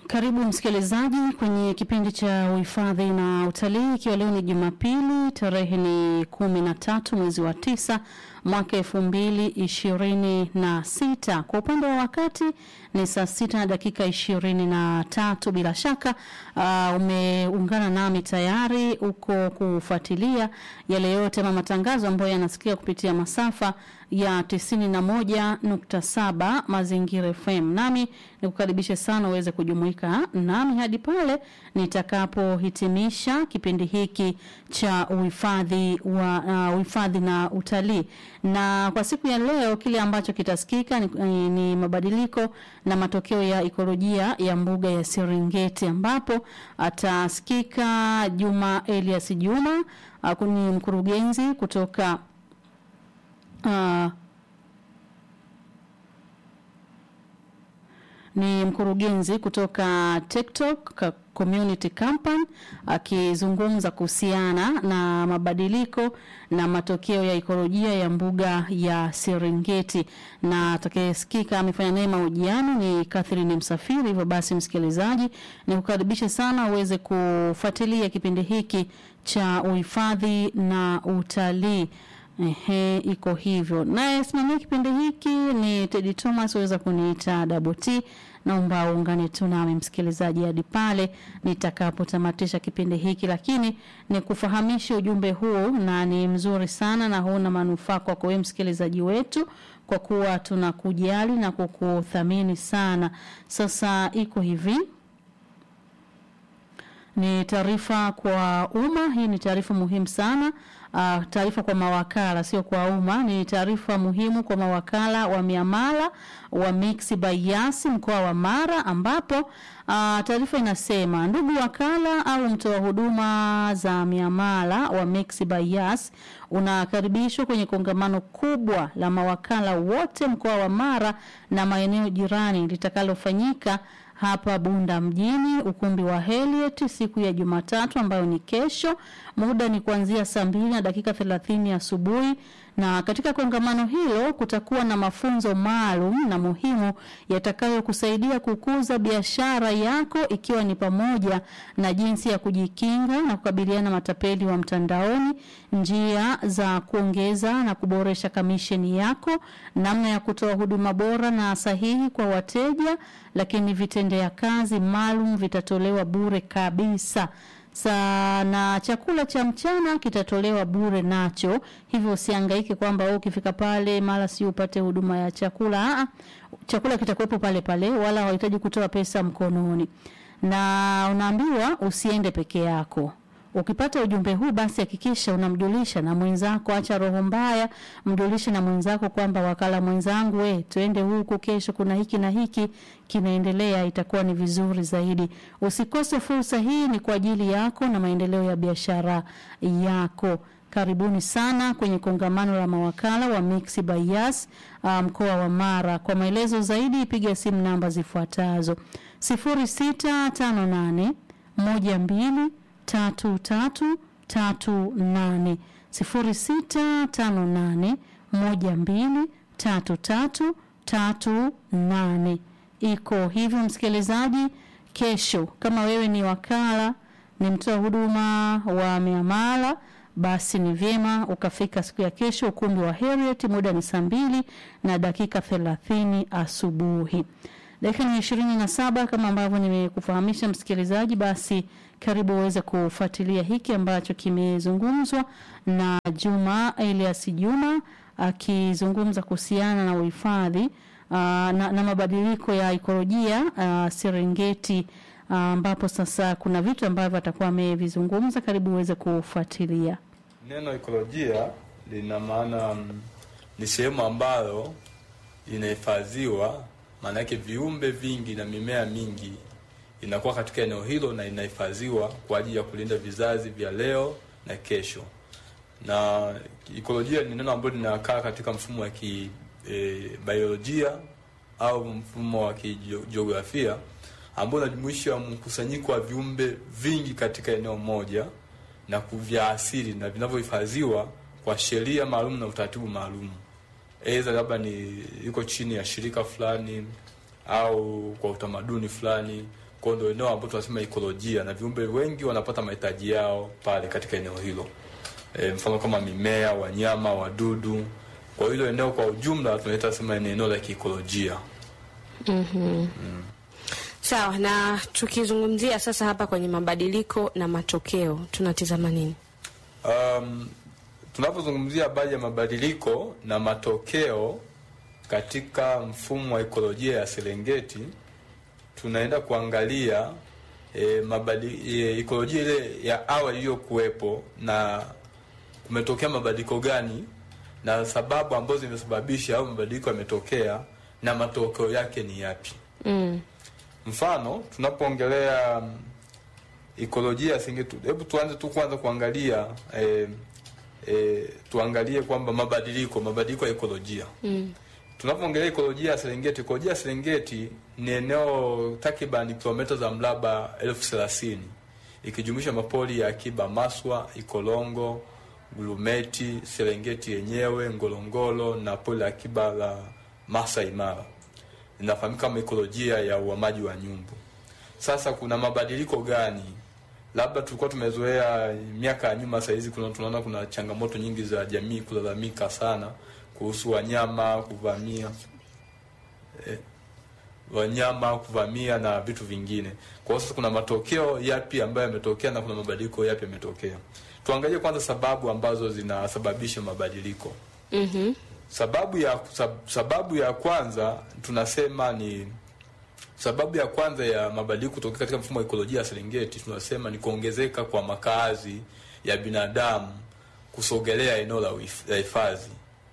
Karibu msikilizaji kwenye kipindi cha uhifadhi na utalii, ikiwa leo ni Jumapili, tarehe ni kumi na tatu mwezi wa tisa mwaka elfu mbili ishirini na sita. Kwa upande wa wakati ni saa sita na dakika ishirini na tatu. Bila shaka uh, umeungana nami tayari uko kufuatilia yale yote ama matangazo ambayo yanasikia kupitia masafa ya tisini na moja nukta saba Mazingira FM. Nami nikukaribishe sana uweze kujumuika nami hadi pale nitakapohitimisha kipindi hiki cha uhifadhi wa uh, uhifadhi na utalii. Na kwa siku ya leo kile ambacho kitasikika ni, ni, ni mabadiliko na matokeo ya ekolojia ya mbuga ya Serengeti ambapo atasikika Juma Elias Juma uh, ni mkurugenzi kutoka uh, ni mkurugenzi kutoka TikTok Community Campaign akizungumza kuhusiana na mabadiliko na matokeo ya ekolojia ya mbuga ya Serengeti, na atakayesikika amefanya naye mahojiano ni Catherine Msafiri. Hivyo basi, msikilizaji, ni kukaribisha sana uweze kufuatilia kipindi hiki cha uhifadhi na utalii. Ehe, iko hivyo. Naye simamia kipindi hiki ni Teddy Thomas, waweza kuniita Double T. Naomba uungane tu nami msikilizaji hadi pale nitakapotamatisha kipindi hiki, lakini ni kufahamisha ujumbe huu, na ni mzuri sana na huna manufaa kwako wewe msikilizaji wetu, kwa kuwa tunakujali na kukuthamini sana. Sasa iko hivi ni taarifa kwa umma. Hii ni taarifa muhimu sana. Uh, taarifa kwa mawakala sio kwa umma. Ni taarifa muhimu kwa mawakala wa miamala wa Mixx by Yas mkoa wa Mara, ambapo uh, taarifa inasema ndugu wakala au mtoa huduma za miamala wa Mixx by Yas unakaribishwa kwenye kongamano kubwa la mawakala wote mkoa wa Mara na maeneo jirani litakalofanyika hapa Bunda mjini, ukumbi wa Heliet siku ya Jumatatu ambayo ni kesho. Muda ni kuanzia saa mbili na dakika thelathini asubuhi, na katika kongamano hilo kutakuwa na mafunzo maalum na muhimu yatakayokusaidia kukuza biashara yako, ikiwa ni pamoja na jinsi ya kujikinga na kukabiliana matapeli wa mtandaoni, njia za kuongeza na kuboresha kamisheni yako, namna ya kutoa huduma bora na sahihi kwa wateja, lakini vitendea kazi maalum vitatolewa bure kabisa sana chakula cha mchana kitatolewa bure nacho, hivyo usihangaike kwamba wewe ukifika pale mara si upate huduma ya chakula. Aa, chakula kitakuwepo pale pale, wala hauhitaji kutoa pesa mkononi, na unaambiwa usiende peke yako. Ukipata ujumbe huu basi hakikisha unamjulisha na mwenzako, acha roho mbaya, mjulishe na mwenzako kwamba wakala mwenzangu, we twende huku, kesho kuna hiki na hiki kinaendelea, itakuwa ni vizuri zaidi. Usikose fursa hii, ni kwa ajili yako na maendeleo ya biashara yako. Karibuni sana kwenye kongamano la mawakala wa Mixx by Yas mkoa um, wa Mara. Kwa maelezo zaidi piga simu namba zifuatazo: 0658 12 tatu tatu tatu nane sifuri sita tano nane moja mbili tatu tatu tatu nane. Iko hivyo msikilizaji, kesho kama wewe ni wakala, ni mtoa huduma wa miamala, basi ni vyema ukafika siku ya kesho ukumbi wa Heriet. Muda ni saa mbili na dakika thelathini asubuhi. Dakika ni ishirini na saba kama ambavyo nimekufahamisha msikilizaji, basi karibu uweze kufuatilia hiki ambacho kimezungumzwa na Juma Elias Juma akizungumza kuhusiana na uhifadhi uh, na, na mabadiliko ya ekolojia uh, Serengeti ambapo uh, sasa kuna vitu ambavyo atakuwa amevizungumza. Karibu uweze kufuatilia. Neno ekolojia lina maana um, ni sehemu ambayo inahifadhiwa, maana yake viumbe vingi na mimea mingi inakuwa katika eneo hilo na inahifadhiwa kwa ajili ya kulinda vizazi vya leo na kesho. Na ekolojia ni neno ambalo linakaa katika mfumo wa ki e, biolojia au mfumo wa kijiografia ambao unajumuisha mkusanyiko wa viumbe vingi katika eneo moja na vya asili na vinavyohifadhiwa kwa sheria maalum na utaratibu maalum, aidha labda ni iko chini ya shirika fulani au kwa utamaduni fulani Kwa hiyo ndio eneo ambalo tunasema ekolojia, na viumbe wengi wanapata mahitaji yao pale katika eneo hilo. E, mfano kama mimea, wanyama, wadudu. Kwa hilo eneo kwa ujumla tunaita sema ni eneo la kiikolojia. Sawa, na tukizungumzia sasa hapa kwenye mabadiliko na matokeo tunatizama nini? Um, tunapozungumzia habari ya mabadiliko na matokeo katika mfumo wa ekolojia ya Serengeti, tunaenda kuangalia e, mabadi, e, ekolojia ile ya awali iliyokuwepo na kumetokea mabadiliko gani na sababu ambazo zimesababisha au mabadiliko yametokea na matokeo yake ni yapi. Mm. Mfano, tunapoongelea mm, ekolojia ya Serengeti, hebu tuanze tu kwanza kuangalia eh, eh, tuangalie kwamba mabadiliko mabadiliko ya ekolojia Mm. tunapoongelea ekolojia ya Serengeti, ekolojia ya Serengeti ni eneo takriban kilomita za mraba elfu thelathini ikijumuisha mapori ya akiba Maswa, Ikolongo, Gurumeti, Serengeti yenyewe, Ngorongoro na pori la akiba la Masai Mara. Inafahamika kama ekolojia ya uhamaji wa nyumbu. Sasa kuna mabadiliko gani? Labda tulikuwa tumezoea miaka ya nyuma, saa hizi kuna tunaona kuna changamoto nyingi za jamii kulalamika sana kuhusu wanyama kuvamia eh, wanyama kuvamia na vitu vingine. Kwa hiyo sasa kuna matokeo yapi ambayo yametokea na kuna mabadiliko yapi yametokea. Tuangalie kwanza sababu ambazo zinasababisha mabadiliko. Mhm. Sababu ya sab- sababu ya kwanza tunasema ni sababu ya kwanza ya mabadiliko kutokea katika mfumo wa ekolojia ya Serengeti tunasema ni kuongezeka kwa makazi ya binadamu kusogelea eneo la uhif- la hifadhi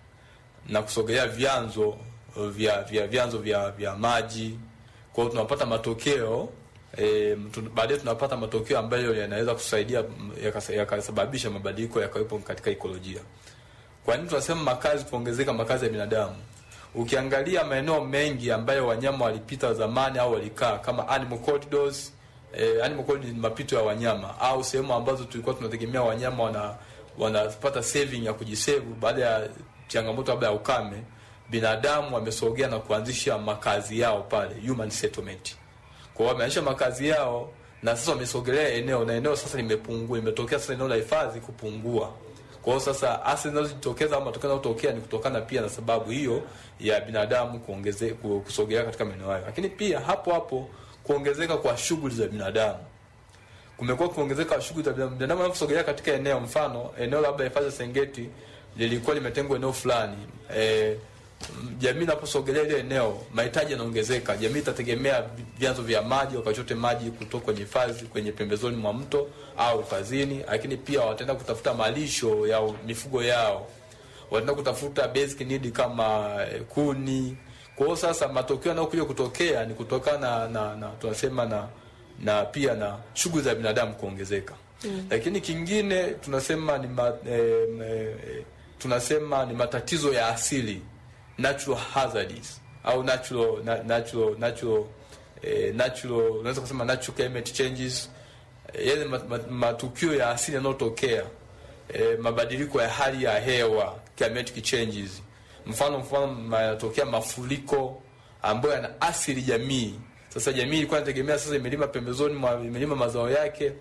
na kusogelea vyanzo vya vya vyanzo vya vya maji. Kwa hiyo tunapata matokeo e, baadaye tunapata matokeo ambayo yanaweza kusaidia m, yakasa- yakasababisha mabadiliko yakawepo katika ekolojia. Kwa nini tunasema makazi kuongezeka makazi ya binadamu? Ukiangalia maeneo mengi ambayo wanyama walipita zamani au walikaa kama animal corridors, eh, animal corridors ni mapito ya wanyama au sehemu ambazo tulikuwa tunategemea wanyama wana wanapata saving ya kujisevu baada ya changamoto labda ya ukame, binadamu wamesogea na kuanzisha makazi yao pale, human settlement. Kwa hiyo wameanzisha makazi yao na sasa wamesogelea eneo na eneo sasa limepungua, limetokea sasa eneo la hifadhi kupungua. Kwa hiyo sasa athari zinazojitokeza au matokeo yanayotokea ni kutokana pia na sababu hiyo ya binadamu kuongeze ku- kusogelea katika maeneo hayo, lakini pia hapo hapo kuongezeka kwa shughuli za binadamu kumekuwa kuongezeka kwa shughuli za binadamu. Binadamu anaposogelea katika eneo, mfano eneo labda hifadhi ya Serengeti lilikuwa limetengwa eneo fulani e, jamii inaposogelea ile eneo, mahitaji yanaongezeka. Jamii itategemea vyanzo vya maji, wakachote maji kutoka kwenye hifadhi, kwenye pembezoni mwa mto au hifadhini, lakini pia wataenda kutafuta malisho ya mifugo yao, wataenda kutafuta basic need kama eh, kuni. Kwa hiyo sasa matokeo yanayokuja kutokea ni kutokana na, na, na tunasema na na pia na shughuli za binadamu kuongezeka. Mm. Lakini kingine tunasema ni ma, eh, eh, tunasema ni matatizo ya asili natural hazards au natural na, natural natural eh, natural unaweza kusema natural climate changes eh, yale mat, mat, matukio ya asili yanayotokea eh, mabadiliko ya hali ya hewa climatic changes mfano mfano yanatokea mafuriko ambayo yana athiri jamii sasa jamii ilikuwa inategemea sasa imelima pembezoni mwa imelima mazao yake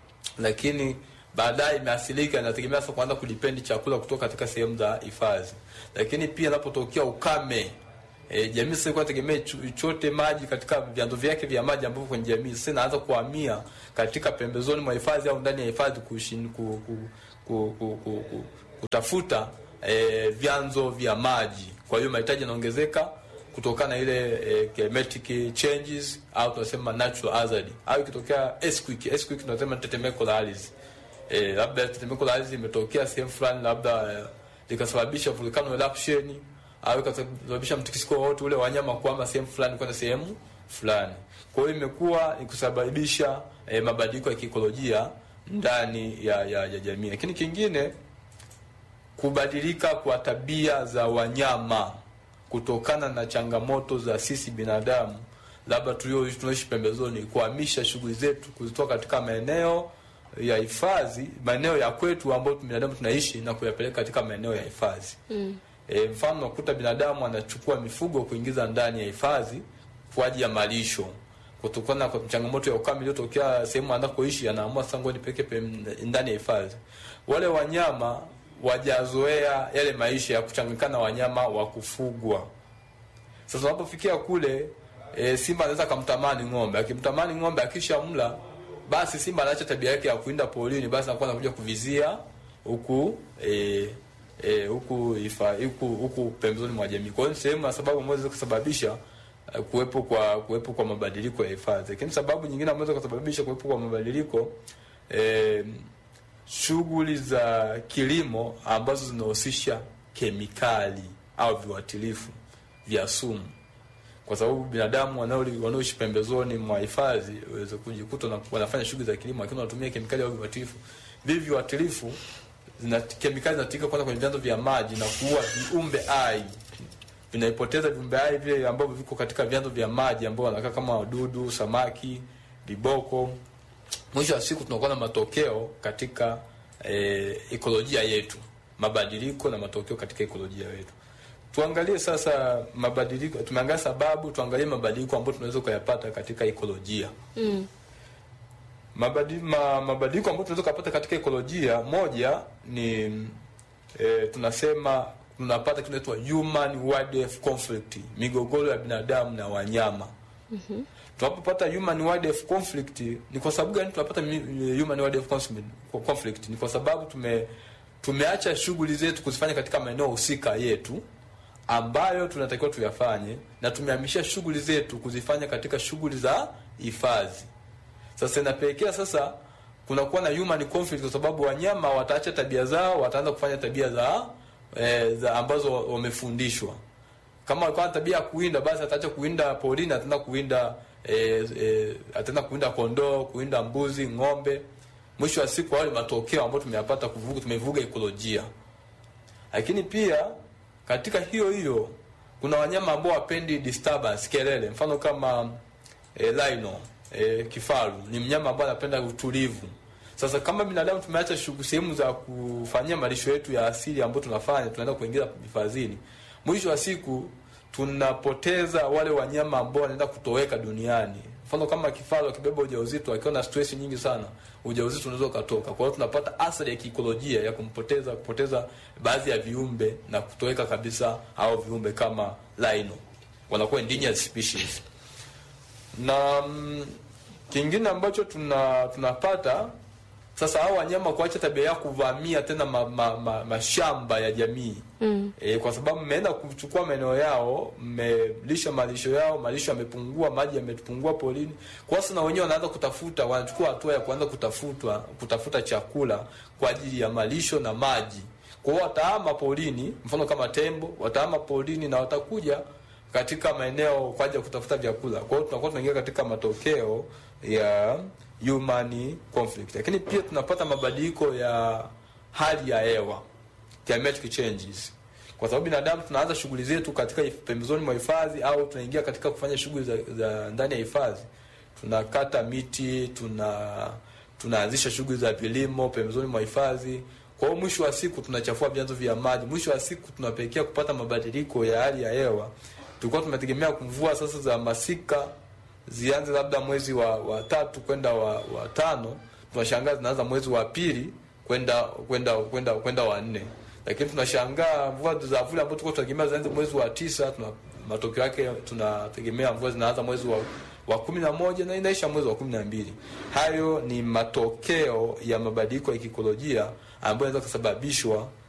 lakini baadaye imeathirika, inategemea sasa kuanza kudipendi chakula kutoka katika sehemu za hifadhi. Lakini pia inapotokea ukame e, jamii sasa ilikuwa inategemea chu- chote maji katika vyanzo vyake vya maji ambavyo kwenye jamii sasa inaanza kuhamia katika pembezoni mwa hifadhi au ndani ya hifadhi kushin- ku, ku, ku, ku, ku, ku, kutafuta e, vyanzo vya maji. Kwa hiyo mahitaji yanaongezeka kutokana na ile eh, climatic changes au tunasema natural hazard au ikitokea earthquake earthquake tunasema tetemeko la ardhi eh, labda tetemeko la ardhi imetokea sehemu fulani labda eh, likasababisha volcano eruption au ikasababisha mtikisiko wote ule wanyama kuhama sehemu fulani kwenda sehemu fulani kwa hiyo imekuwa ni kusababisha eh, mabadiliko ya kiikolojia ndani ya, ya, ya jamii lakini kingine kubadilika kwa tabia za wanyama kutokana na changamoto za sisi binadamu labda tulio tunaishi pembezoni kuhamisha shughuli zetu kuzitoka katika maeneo ya hifadhi maeneo ya kwetu ambayo binadamu tunaishi na kuyapeleka katika maeneo ya hifadhi mm. e, mfano unakuta binadamu anachukua mifugo kuingiza ndani ya hifadhi kwa ajili ya malisho kutokana na changamoto ya ukame iliyotokea sehemu anakoishi, anaamua sasa ngoja nipeke pem- ndani ya hifadhi. Wale wanyama wajazoea yale maisha ya kuchanganyikana na wanyama wa kufugwa. Sasa unapofikia kule e, simba anaweza kumtamani ng'ombe. Akimtamani ng'ombe akisha mla, basi simba anaacha tabia yake ya kuinda porini, basi anakuwa anakuja kuvizia huku e, e, huku ifa huku huku pembezoni mwa jamii. Kwa hiyo ni sehemu ya sababu ambazo zinaweza kusababisha eh, kuwepo kwa kuwepo kwa mabadiliko ya hifadhi. Lakini sababu nyingine ambazo zinaweza kusababisha kuwepo kwa mabadiliko eh, shughuli za kilimo ambazo zinahusisha kemikali au viuatilifu vya sumu, kwa sababu binadamu wanao- wanaoishi pembezoni mwa hifadhi waweza kujikuta na- wanafanya shughuli za kilimo, lakini wanatumia kemikali au viuatilifu. Vivi viuatilifu zina kemikali zinatumika kwanza kwenye vyanzo vya maji na kuua viumbe hai vinaipoteza viumbe hai vile ambavyo viko katika vyanzo vya maji ambao wanakaa kama wadudu, samaki, viboko. Mwisho wa siku tunakuwa na matokeo katika eh, ekolojia yetu, mabadiliko na matokeo katika ekolojia yetu. Tuangalie sasa mabadiliko, tumeangalia sababu, tuangalie mabadiliko ambayo tunaweza kuyapata katika ekolojia. Mm. Mabadi, ma, mabadiliko ambayo tunaweza kupata katika ekolojia, moja ni e, tunasema tunapata kinaitwa human wildlife conflict, migogoro ya binadamu na wanyama. mm-hmm. Tunapopata human wildlife conflict ni kwa sababu gani tunapata mi- human wildlife conflict? conflict? Ni kwa sababu tume tumeacha shughuli zetu kuzifanya katika maeneo husika yetu ambayo tunatakiwa tuyafanye, na tumehamishia shughuli zetu kuzifanya katika shughuli za hifadhi. Sasa inapelekea sasa kunakuwa na human conflict, kwa sababu wanyama wataacha tabia zao, wataanza kufanya tabia za, eh, za ambazo wamefundishwa. Kama walikuwa na tabia ya kuwinda, basi ataacha kuwinda porini, ataenda kuwinda eh, eh, ataenda kuwinda kondoo, kuwinda mbuzi, ng'ombe. Mwisho wa siku, wale matokeo ambayo tumeyapata kuvuga, tumevuga ekolojia. Lakini pia katika hiyo hiyo kuna wanyama ambao wapendi disturbance, kelele. Mfano kama e, rhino e, kifaru ni mnyama ambaye anapenda utulivu. Sasa kama binadamu tumeacha shughuli sehemu za kufanyia malisho yetu ya asili ambayo tunafanya, tunaenda kuingiza hifadhini, mwisho wa siku tunapoteza wale wanyama ambao wanaenda kutoweka duniani. Mfano kama kifaru akibeba ujauzito akiwa na stress nyingi sana, ujauzito unaweza ukatoka. Kwa hiyo tunapata athari ya kiikolojia ya kumpoteza kupoteza baadhi ya viumbe na kutoweka kabisa au viumbe kama rhino wanakuwa endangered species na mm, kingine ambacho tuna tunapata sasa, hao wanyama kuacha tabia ya kuvamia tena ma, ma, ma, mashamba ya jamii Mm. e, kwa sababu mmeenda kuchukua maeneo yao, mmelisha malisho yao, malisho yamepungua, maji yamepungua polini. Kwa sasa na wenyewe wanaanza kutafuta, wanachukua hatua ya kuanza kutafutwa kutafuta chakula kwa ajili ya malisho na maji. Kwa hiyo watahama polini, mfano kama tembo watahama polini na watakuja katika maeneo kwa ajili ya kutafuta vyakula. Kwa hiyo tunakuwa tunaingia katika matokeo ya human conflict, lakini pia tunapata mabadiliko ya hali ya hewa climatic changes, kwa sababu binadamu tunaanza shughuli zetu katika hif- pembezoni mwa hifadhi au tunaingia katika kufanya shughuli za, za ndani ya hifadhi. Tunakata miti, tuna tunaanzisha shughuli za vilimo pembezoni mwa hifadhi. Kwa hiyo mwisho wa siku tunachafua vyanzo vya maji, mwisho wa siku tunapelekea kupata mabadiliko ya hali ya hewa. Tulikuwa tumetegemea mvua sasa za masika zianze labda mwezi wa, wa tatu kwenda wa, wa tano, tunashangaa zinaanza mwezi wa pili kwenda kwenda kwenda kwenda wa nne, lakini tunashangaa mvua za vuli ambazo tulikuwa tunategemea zianze mwezi wa tisa, tuna matokeo yake tunategemea mvua zinaanza mwezi wa wa kumi na moja na inaisha mwezi wa kumi na mbili. Hayo ni matokeo ya mabadiliko ya kiikolojia ambayo yanaweza kusababishwa